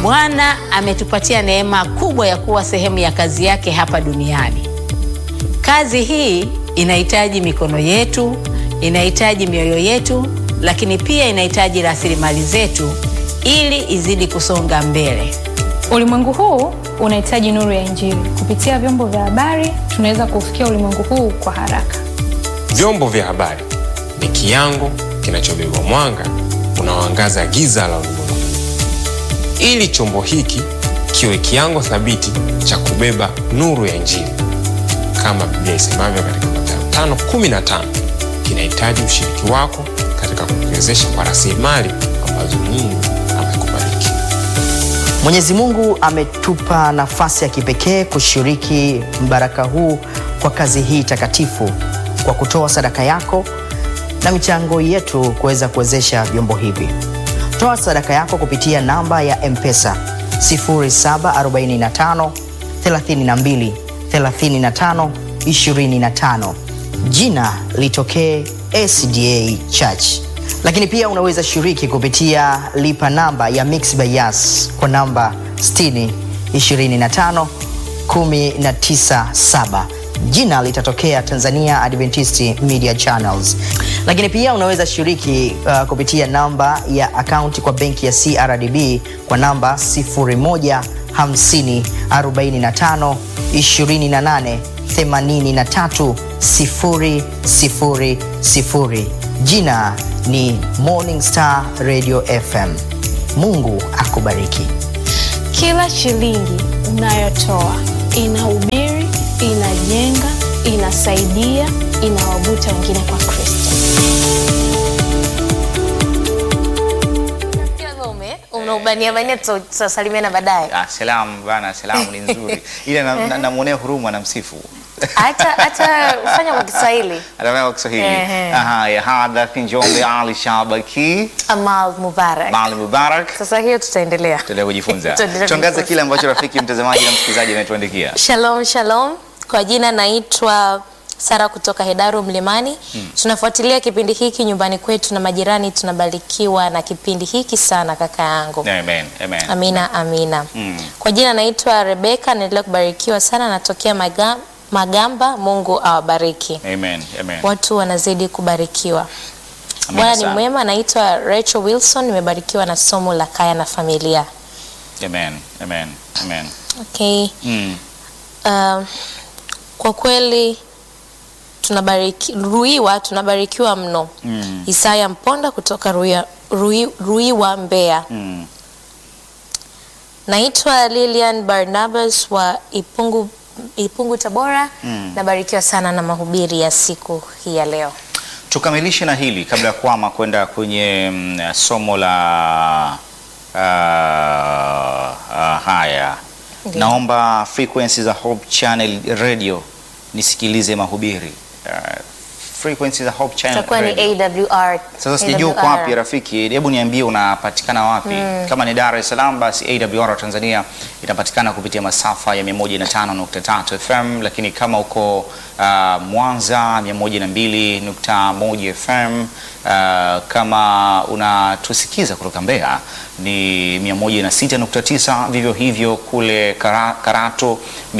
Bwana ametupatia neema kubwa ya kuwa sehemu ya kazi yake hapa duniani. Kazi hii inahitaji mikono yetu, inahitaji mioyo yetu, lakini pia inahitaji rasilimali zetu ili izidi kusonga mbele. Ulimwengu huu unahitaji nuru ya Injili. Kupitia vyombo vya habari, tunaweza kuufikia ulimwengu huu kwa haraka. Vyombo vya habari ni kiango kinachobeba mwanga unaoangaza giza la ulimwengu, ili chombo hiki kiwe kiango thabiti cha kubeba nuru ya Injili. Kama Biblia isemavyo katika Mathayo 5:15, kinahitaji ushiriki wako katika kukiwezesha kwa rasilimali ambazo Mungu amekubariki. Mwenyezi Mungu ametupa nafasi ya kipekee kushiriki mbaraka huu kwa kazi hii takatifu kwa kutoa sadaka yako na michango yetu kuweza kuwezesha vyombo hivi. Toa sadaka yako kupitia namba ya M-Pesa 0745 32 35 25. Jina litokee SDA Church. Lakini pia unaweza shiriki kupitia lipa namba ya Mixx by Yas kwa namba 60 25 197 jina litatokea Tanzania Adventist Media Channels. Lakini pia unaweza shiriki uh, kupitia namba ya akaunti kwa benki ya CRDB kwa namba 0150 45 28 83 000. Jina ni Morning Star Radio FM. Mungu akubariki. Kila shilingi unayotoa inahubiri, inajenga, inasaidia, inawavuta wengine kwa Kristo. unaubania bania, tutasalimiana baadaye. Ah, salamu bana, salamu ni nzuri ile namwonea na, namwonea huruma na msifu Hata hata fanya kwa Kiswahili. Ataongea kwa Kiswahili. Ehe. Aha, ya hadath Njombe Ali Shabaki Amal Mubarak. Mali Mubarak. Sasa hiyo tutaendelea. Tuendelee kujifunza. Tuendelee Tuangaze kujifunza. kile ambacho rafiki mtazamaji na msikilizaji ametuandikia. Shalom, shalom. Kwa jina naitwa Sara kutoka Hedaru Mlimani. Tunafuatilia kipindi hiki nyumbani kwetu na majirani, tunabarikiwa na kipindi hiki sana kaka yangu. Amen. Amen. Amina, amina. Mm. Kwa jina naitwa Rebeka, naendelea kubarikiwa sana, natokea Maga, Magamba. Mungu awabariki. Amen. Amen. Watu wanazidi kubarikiwa. Amina Bwana ni sana. mwema. Naitwa Rachel Wilson, nimebarikiwa na somo la kaya na familia. Amen. Amen. Amen. Okay. Mm. Uh, kwa kweli tunabariki, Ruiwa tunabarikiwa mno. Mm. Isaya Mponda kutoka Ruiwa, Rui, Ruiwa Mbeya. Mm. Naitwa Lilian Barnabas wa Ipungu, Ipungu Tabora. Mm. Nabarikiwa sana na mahubiri ya siku hii ya leo. Tukamilishe na hili kabla ya kuama kwenda kwenye mm, somo la ah, ah, haya. Ndiyo. Naomba frequency za Hope Channel Radio nisikilize mahubiri. Ah, frequency za Hope Channel Itakuwa ni Radio. AWR. Sasa sijui uko AWR. wapi rafiki, hebu niambie unapatikana wapi? Kama ni Dar es Salaam, basi AWR Tanzania inapatikana kupitia masafa ya 105.3 FM, lakini kama uko uh, Mwanza 102.1 FM, uh, kama unatusikiza kutoka Mbeya ni 106.9, vivyo hivyo kule Kara, Karato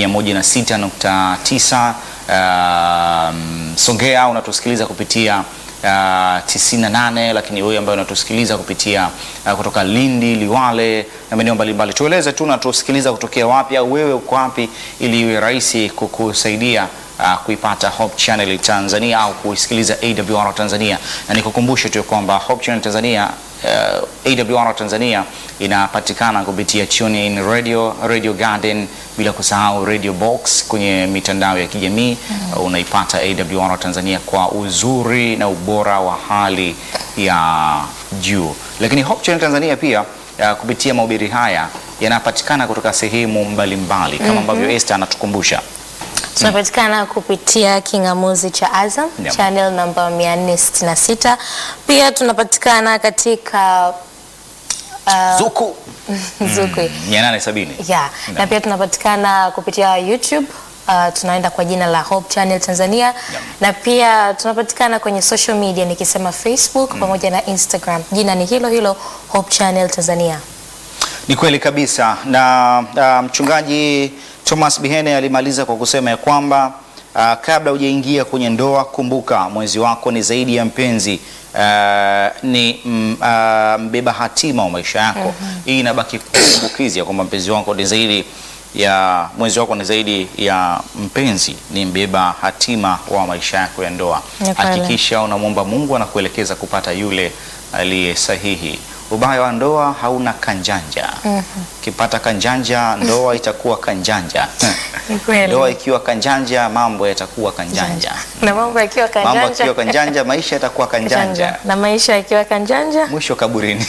106.9 um, Songea unatusikiliza kupitia uh, 98 lakini wewe ambaye unatusikiliza kupitia uh, kutoka Lindi, Liwale na maeneo mbalimbali, tueleze tu unatusikiliza kutokea wapi au wewe uko wapi, ili iwe rahisi kukusaidia uh, kuipata Hope Channel Tanzania au kuisikiliza AWR Tanzania, na nikukumbushe tu kwamba Hope Channel Tanzania uh, AWR Tanzania inapatikana kupitia TuneIn Radio, Radio Garden, bila kusahau Radio Box kwenye mitandao ya kijamii uh, unaipata AWR Tanzania kwa uzuri na ubora wa hali ya juu. Lakini Hope Channel Tanzania pia uh, kupitia mahubiri haya yanapatikana kutoka sehemu mbalimbali kama ambavyo Esther anatukumbusha. Tunapatikana kupitia kingamuzi cha Azam Naam. channel namba 466. Pia tunapatikana katika uh, Zuku Zuku. 870. Yeah. Na pia tunapatikana kupitia YouTube uh, tunaenda kwa jina la Hope Channel Tanzania na pia tunapatikana kwenye social media nikisema Facebook pamoja na Instagram, jina ni hilo hilo Hope Channel Tanzania. Ni kweli kabisa na uh, mchungaji Thomas Bihene alimaliza kwa kusema ya kwamba uh, kabla hujaingia kwenye ndoa, kumbuka mwenzi wako ni zaidi ya mpenzi uh, ni mm, uh, mbeba hatima wa maisha yako. Hii inabaki kumbukizi ya kwamba mpenzi wako ni zaidi ya mwenzi wako ni zaidi ya mpenzi, ni mbeba hatima wa maisha yako ya ndoa. Ni kweli. Hakikisha unamwomba Mungu anakuelekeza kupata yule aliye sahihi. Ubaya wa ndoa hauna kanjanja. Ukipata kanjanja, ndoa itakuwa kanjanja. Ni kweli. Ndoa ikiwa kanjanja, mambo yatakuwa kanjanja. na mambo yakiwa Mambo kanjanja, yakiwa kanjanja, maisha yatakuwa kanjanja. na maisha yakiwa kanjanja Mwisho kaburini.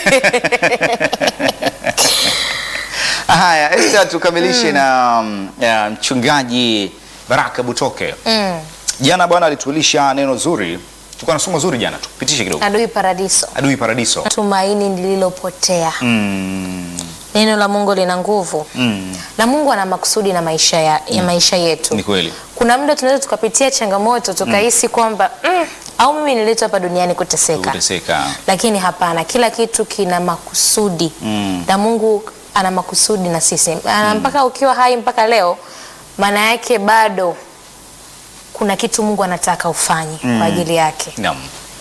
Haya, Esther, tukamilishe na mm, ya, mchungaji Baraka Butoke. mm. Jana bwana alitulisha neno zuri, tulikuwa na somo zuri jana, tupitishe kidogo. adui paradiso Adui paradiso. tumaini lililopotea Mm, neno la mungu lina nguvu mm, na mungu ana makusudi na maisha ya, ya maisha yetu ni kweli. kuna muda tunaweza tukapitia changamoto tukahisi kwamba mm, au mimi niletwa hapa duniani kuteseka Kuteseka. lakini hapana kila kitu kina makusudi Mm. na mungu ana makusudi na sisi mm. mpaka ukiwa hai mpaka leo maana yake bado kuna kitu mungu anataka ufanye Mm. kwa ajili yake Naam.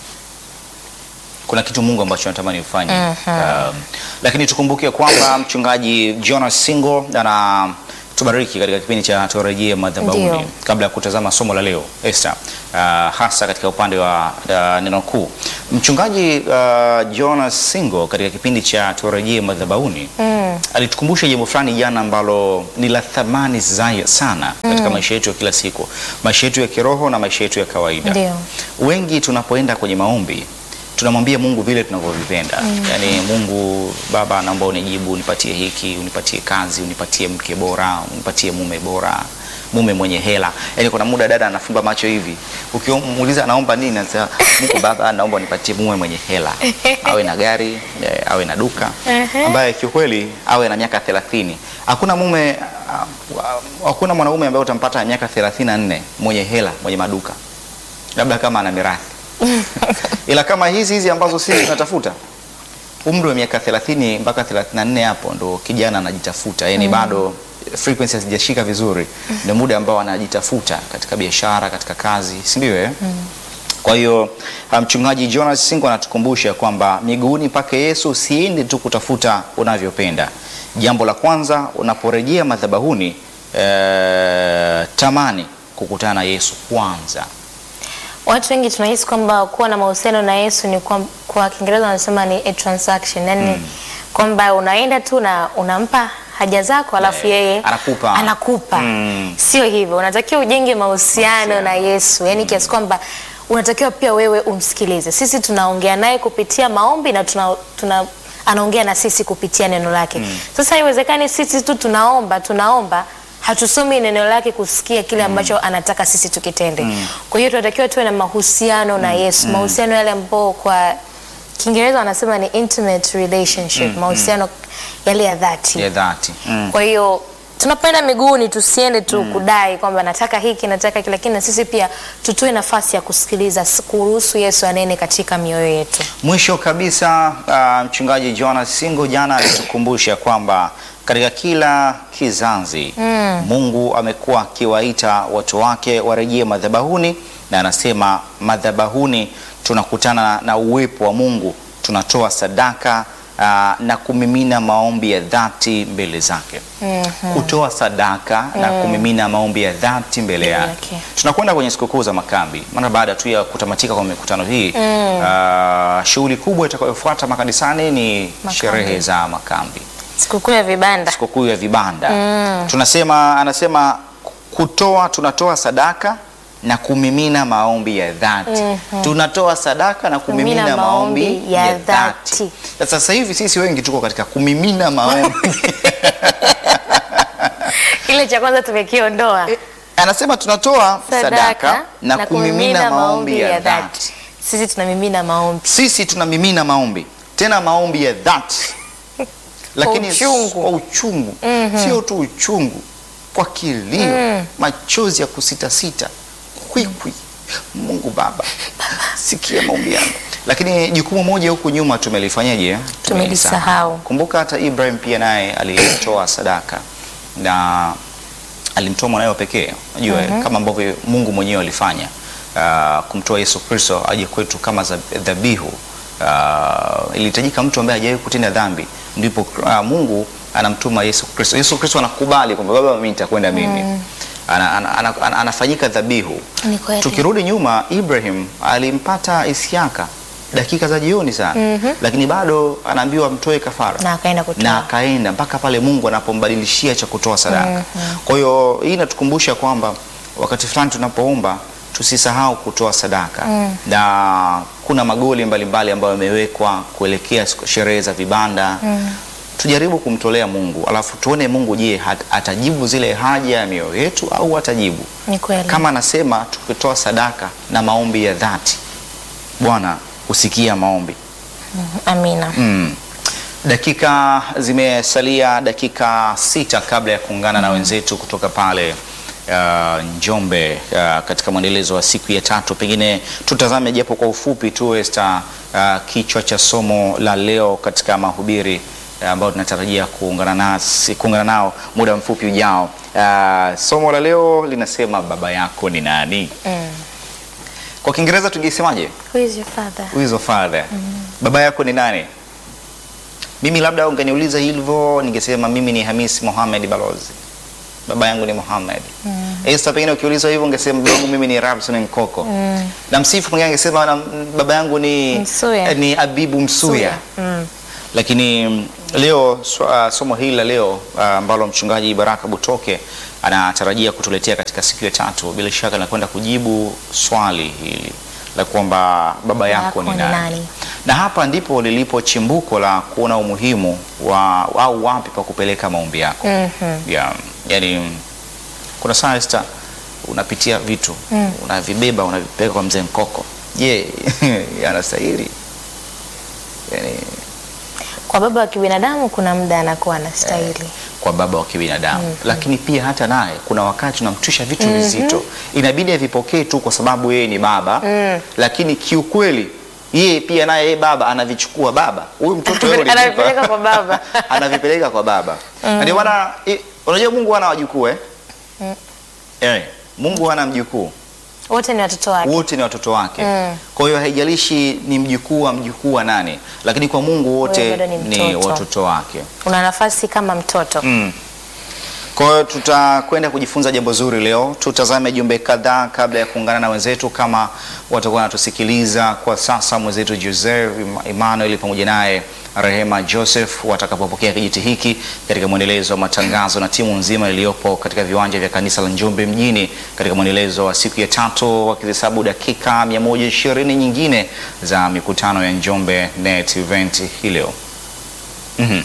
Kuna kitu Mungu ambacho anatamani ufanye. Um, lakini tukumbuke kwamba mchungaji Jonas Singo ana tubariki katika kipindi cha turejee madhabahuni Ndio. kabla ya kutazama somo la leo Esther, uh, hasa katika upande wa uh, neno kuu. Mchungaji uh, Jonas Singo katika kipindi cha turejee madhabahuni mm. alitukumbusha jambo fulani jana ambalo ni la thamani zai- sana katika maisha yetu ya kila siku, maisha yetu ya kiroho na maisha yetu ya kawaida. Ndio. Wengi tunapoenda kwenye maombi tunamwambia Mungu vile tunavyovipenda yaani, Mungu Baba, naomba unijibu, unipatie hiki, unipatie kazi, unipatie mke bora, unipatie mume bora, mume mwenye hela. Yaani kuna muda dada anafumba macho hivi, ukimuuliza anaomba nini, anasema Mungu Baba, naomba unipatie mume mwenye hela, awe na gari, eh, awe na duka, ambaye kiukweli awe na miaka 30. Hakuna mume ah, hakuna mwanaume ambaye utampata miaka 34 mwenye hela, mwenye maduka, labda kama ana mirathi ila kama hizi hizi ambazo sisi tunatafuta umri wa miaka 30 mpaka 34 hapo ndo kijana anajitafuta yani bado frequency hazijashika vizuri ndio muda ambao anajitafuta katika biashara katika kazi si ndio eh? kwa hiyo ah, mchungaji Jonas Singo anatukumbusha kwamba miguuni pake Yesu usiende tu kutafuta unavyopenda jambo la kwanza unaporejea madhabahuni eh, tamani kukutana na Yesu kwanza watu wengi tunahisi kwamba kuwa na mahusiano na yesu ni kwa, kwa kiingereza wanasema ni a transaction yani kwamba unaenda tu na unampa haja zako alafu Eh, yeye anakupa. anakupa. Mm. sio hivyo unatakiwa ujenge mahusiano na yesu yani kiasi kwamba unatakiwa pia wewe umsikilize sisi tunaongea naye kupitia maombi na tuna, tuna anaongea na sisi kupitia neno lake sasa haiwezekani sisi tu tunaomba tunaomba hatusomi neno lake kusikia kile ambacho anataka sisi tukitende kwa hiyo tunatakiwa tuwe na mahusiano na yesu mahusiano yale ambao kwa kiingereza wanasema ni intimate relationship mahusiano yale ya dhati ya dhati mm. kwa hiyo tunapoenda miguuni tusiende tu kudai kwamba nataka hiki nataka hiki lakini na sisi pia tutoe nafasi ya kusikiliza s- kuruhusu yesu anene katika mioyo yetu Mwisho kabisa uh, mchungaji Jonas Singo jana alitukumbusha kwamba katika kila kizazi Mungu amekuwa akiwaita watu wake warejee madhabahuni, na anasema madhabahuni tunakutana na uwepo wa Mungu, tunatoa sadaka uh, na kumimina maombi ya dhati mbele zake. Kutoa sadaka na kumimina maombi ya dhati mbele yake. yake. Tunakwenda kwenye sikukuu za makambi, maana baada tu ya kutamatika kwa mikutano hii uh, shughuli kubwa itakayofuata makanisani ni Makambi. sherehe za makambi, sikukuu ya vibanda sikukuu ya vibanda. Tunasema, anasema kutoa, tunatoa sadaka na kumimina maombi ya dhati. Tunatoa sadaka na kumimina Kumimina maombi maombi ya, ya dhati. dhati. Sasa sasa hivi sisi wengi tuko katika kumimina maombi kile cha kwanza tumekiondoa anasema tunatoa sadaka, na, kumimina maombi ya dhati. sisi tunamimina maombi Sisi tunamimina maombi tena maombi ya dhati, lakini uchungu. kwa uchungu, sio tu uchungu, kwa kilio, machozi ya kusitasita, kwikwi, Mungu Baba, sikia maombi yangu. Lakini jukumu moja huku nyuma tumelifanyaje? Tumelisahau. Kumbuka hata Ibrahim pia naye alitoa sadaka na alimtoa mwanawe wa pekee. Unajua kama ambavyo Mungu mwenyewe alifanya uh, kumtoa Yesu Kristo aje kwetu kama za- dhabihu. Uh, ilihitajika mtu ambaye hajawahi kutenda dhambi, ndipo uh, Mungu anamtuma Yesu Kristo. Yesu Kristo anakubali kwamba baba, mimi nitakwenda mimi ana, ana, ana, ana, anafanyika dhabihu. Ni kweli. Tukirudi nyuma, Ibrahim alimpata Isiaka dakika za jioni sana, lakini bado anaambiwa mtoe kafara Na akaenda kutoa. na akaenda mpaka pale Mungu anapombadilishia cha kutoa sadaka. Kwa hiyo hii inatukumbusha kwamba wakati fulani tunapoomba tusisahau kutoa sadaka na kuna magoli mbalimbali ambayo yamewekwa kuelekea siku- sherehe za vibanda tujaribu kumtolea Mungu alafu tuone Mungu, je, hat- atajibu zile haja ya mioyo yetu au atajibu Ni kweli. kama anasema tukitoa sadaka na maombi ya dhati, Bwana husikia maombi. Amina. Mm. Dakika zimesalia dakika sita kabla ya kuungana na wenzetu kutoka pale uh, Njombe uh, katika mwendelezo wa siku ya tatu. Pengine tutazame japo kwa ufupi tu Esther, uh, kichwa cha somo la leo katika mahubiri uh, ambayo tunatarajia kuungana nasi kuungana nao muda mfupi ujao. Uh, somo la leo linasema baba yako ni nani? Kwa Kiingereza tungesemaje? Who is your father? Who is your father? Baba yako ni nani? Mimi labda ungeniuliza hivyo ningesema mimi ni Hamis Mohamed Balozi. Baba yangu ni Mohamed. Esther pengine ukiuliza hivyo ungesema baba yangu mimi ni Rabson Nkoko. Na msifu mwingine angesema na baba yangu ni Msuya. eh, ni Abibu Msuya. Lakini mm, leo so- ah, somo hili la leo ah, ambalo mchungaji Baraka Butoke anatarajia kutuletea katika siku ya tatu, bila shaka linakwenda kujibu swali hili la kwamba baba yako ni nani? Na hapa ndipo lilipo chimbuko la kuona umuhimu wa au wapi pa kupeleka maombi yako. Yeah, yani kuna saa Esther, unapitia vitu unavibeba unavipeleka kwa mzee Nkoko. Je, yanastahili? Yani, Kwa baba wa kibinadamu kuna muda anakuwa anastahili. kwa baba wa kibinadamu lakini pia hata naye kuna wakati unamtwisha vitu vizito, inabidi avipokee tu kwa sababu yeye ni baba lakini kiukweli yeye pia naye yeye baba anavichukua baba huyu mtoto wewe ulinipa. Anavipeleka kwa baba. anavipeleka kwa baba Na ndio maana i- unajua Mungu hana wajukuu eh? Eh, Mungu hana mjukuu Wote ni watoto wake. wote ni watoto wake Mm. kwa hiyo haijalishi ni mjukuu wa mjukuu wa nani lakini kwa Mungu wote Wewe bado ni ni mtoto. watoto wake Una nafasi kama mtoto. Mm. Kwa hiyo tutakwenda kujifunza jambo zuri leo. Tutazame jumbe kadhaa kabla ya kuungana na wenzetu kama watakuwa wanatusikiliza kwa sasa, mwenzetu Jose Emmanuel pamoja naye Rehema Joseph watakapopokea kijiti hiki katika mwendelezo wa matangazo na timu nzima iliyopo katika viwanja vya kanisa la Njombe mjini katika mwendelezo wa siku ya tatu, wakihesabu dakika 120 nyingine za mikutano ya Njombe Net Event hii leo. Mhm.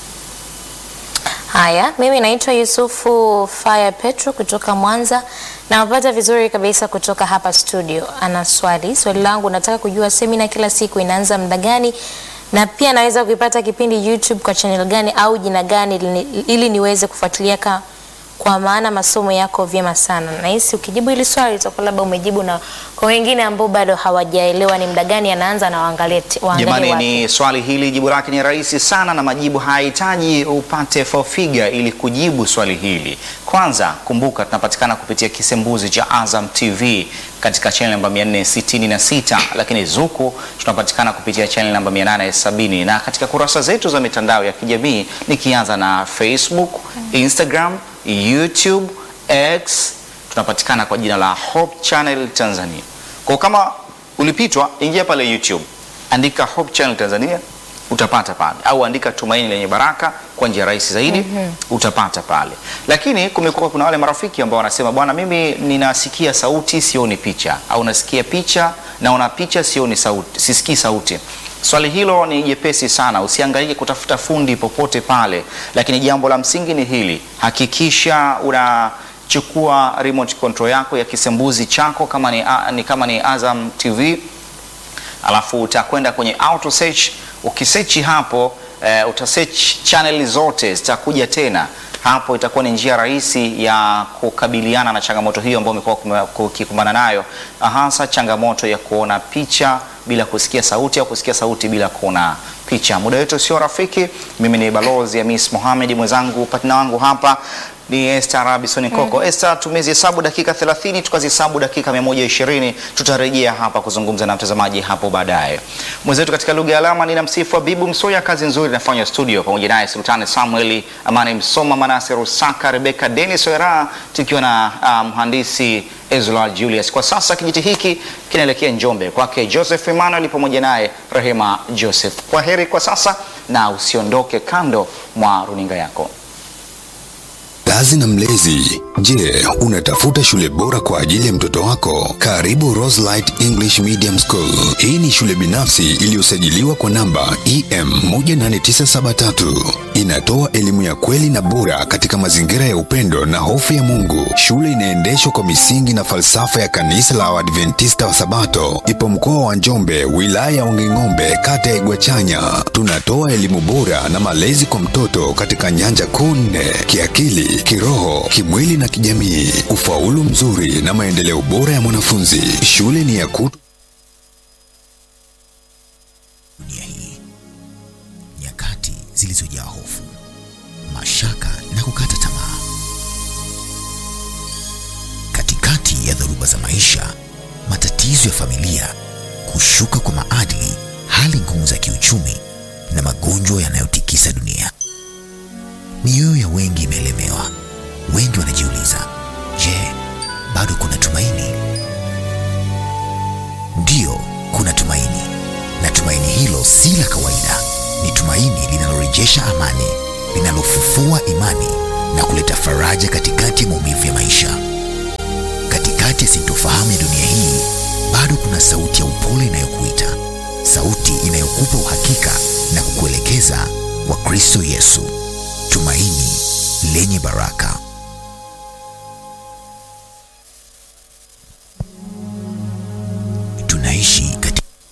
Haya, mimi naitwa Yusufu Faya Petro kutoka Mwanza. Nawapata vizuri kabisa kutoka hapa studio. Ana swali, swali langu nataka kujua semina kila siku inaanza muda gani, na pia naweza kuipata kipindi YouTube kwa channel gani au jina gani ili, ili niweze kufuatilia ka, kwa maana masomo yako vyema sana. Nahisi ukijibu hili swali utakuwa labda umejibu, na kwa wengine ambao bado hawajaelewa ni muda gani anaanza na waangalie waangalie Jamani, wapi. ni swali hili, jibu lake ni rahisi sana, na majibu hayahitaji upate four figure ili kujibu swali hili. Kwanza kumbuka, tunapatikana kupitia kisembuzi cha Azam TV katika channel namba 466, lakini Zuku tunapatikana kupitia channel namba 870, na katika kurasa zetu za mitandao ya kijamii nikianza na Facebook, Instagram, YouTube, X tunapatikana kwa jina la Hope Channel Tanzania. Kwa kama ulipitwa, ingia pale YouTube, andika Hope Channel Tanzania utapata pale, au andika Tumaini Lenye Baraka kwa njia rahisi zaidi utapata pale. Lakini kumekuwa kuna wale marafiki ambao wanasema bwana, mimi ninasikia sauti sioni picha, au nasikia picha naona picha sioni sauti, sisikii sauti. Swali hilo ni jepesi sana, usiangaike kutafuta fundi popote pale, lakini jambo la msingi ni hili, hakikisha una chukua remote control yako ya kisembuzi chako kama ni, a- ni, kama ni Azam TV alafu utakwenda kwenye auto search. Ukisearch hapo eh, utasearch channel zote zitakuja tena hapo itakuwa ni njia rahisi ya kukabiliana na changamoto hiyo ambayo umekuwa ukikumbana nayo, hasa changamoto ya kuona picha bila kusikia sauti au kusikia sauti bila kuona picha. Muda wetu sio rafiki. Mimi ni balozi Hamis Mohamed, mwenzangu partner wangu hapa ni Esther Robinson Koko. Esther, tumezihesabu dakika 30 tukazihesabu dakika 120. Tutarejea hapa kuzungumza na mtazamaji hapo baadaye. Mwenzetu katika lugha ya alama nina msifu Habibu Msoya, kazi nzuri inafanywa studio, pamoja naye Sultani Samuel, Amani Msoma, Manase Rusaka, Rebeka Dennis Wera, tukiwa na uh, mhandisi Ezra Julius. Kwa sasa kijiti hiki kinaelekea Njombe kwake Joseph Emmanuel pamoja naye Rehema Joseph. Kwa heri kwa sasa na usiondoke kando mwa runinga yako. Mzazi na mlezi, je, unatafuta shule bora kwa ajili ya mtoto wako? Karibu Roselight English Medium School. Hii ni shule binafsi iliyosajiliwa kwa namba EM 18973. Inatoa elimu ya kweli na bora katika mazingira ya upendo na hofu ya Mungu. Shule inaendeshwa kwa misingi na falsafa ya kanisa la Waadventista wa Sabato. Ipo mkoa wa Njombe, wilaya ya Wanging'ombe, kata ya Igwachanya. Tunatoa elimu bora na malezi kwa mtoto katika nyanja kuu nne: kiakili, kiroho, kimwili na kijamii, ufaulu mzuri na maendeleo bora ya mwanafunzi. Shule ni ya kutu dunia hii, nyakati zilizojaa hofu, mashaka na kukata tamaa. Katikati ya dhoruba za maisha, matatizo ya familia, kushuka kwa maadili, hali ngumu za kiuchumi na magonjwa yanayotikisa dunia, mioyo ya wengi imelemewa. Wengi wanajiuliza, je, bado kuna tumaini? Ndiyo, kuna tumaini, na tumaini hilo si la kawaida. Ni tumaini linalorejesha amani, linalofufua imani na kuleta faraja katikati ya maumivu ya maisha. Katikati ya sintofahamu ya dunia hii, bado kuna sauti ya upole inayokuita, sauti inayokupa uhakika na kukuelekeza kwa Kristo Yesu, tumaini lenye baraka.